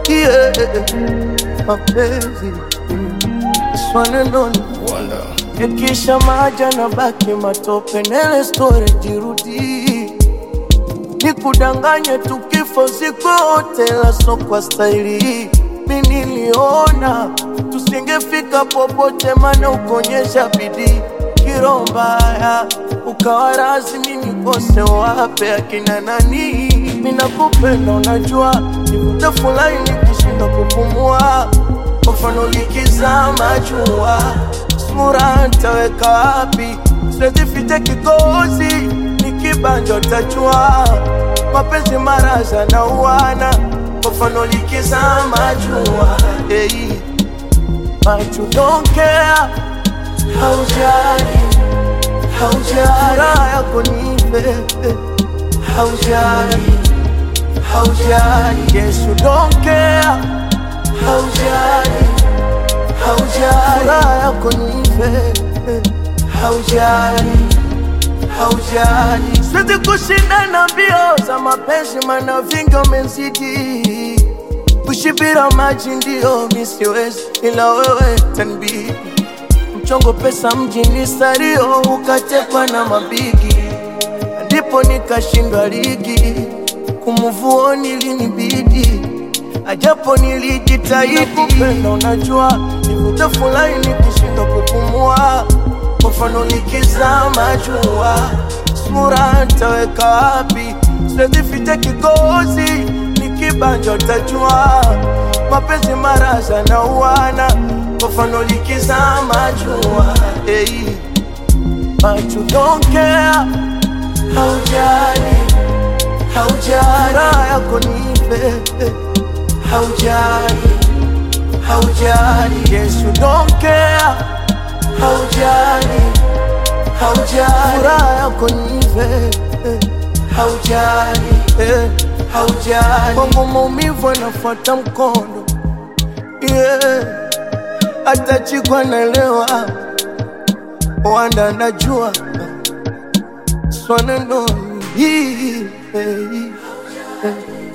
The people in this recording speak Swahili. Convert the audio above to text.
yeah. mapenzi swanenoni Wonder. yakisha maja na baki matope nele story jirudi nikudanganye tukifo sikote laso kwa staili mi niliona tusingefika popote mana ukonyesha bidii kiro mbaya ukawa rasmi nikose wape akina nani minakupenda unajua nivute fulani nikishindwa kupumua kwa mfano likizama jua sura ntaweka wapi siwezi ficha kikozi nikibanja utajua mapenzi maraza na uwana kwa mfano likizama jua hey. But you don't care haujali haujali raha yako nipe haujali haujali yes you don't care haujali haujali raha yako nipe haujali haujali siwezi kushindana mbio za mapenzi mana vingi umezidi kushibira maji ndio mi siwezi ila wewe tanbidi mchongo pesa mjini sario ukatekwa na mabigi ndipo nikashindwa ligi kumuvuoni linibidi ajapo nilijitahidi kupenda unajua nivute fulani nikishindwa kupumua kwa mfano likizama jua sura ntaweka wapi siwezi ficha kikozi nikibanja utajua mapenzi maraza na uwana kwa mfano likizama jua hey. But you don't care haujali haujali raha yako nipe haujali haujali yes you don't care haujali haujali raha yako nipe haujali eh, haujali kwangu maumivu anafuata mkondo yeah. hata chikwa naelewa wanda najua swanenoni hii, hey, hey.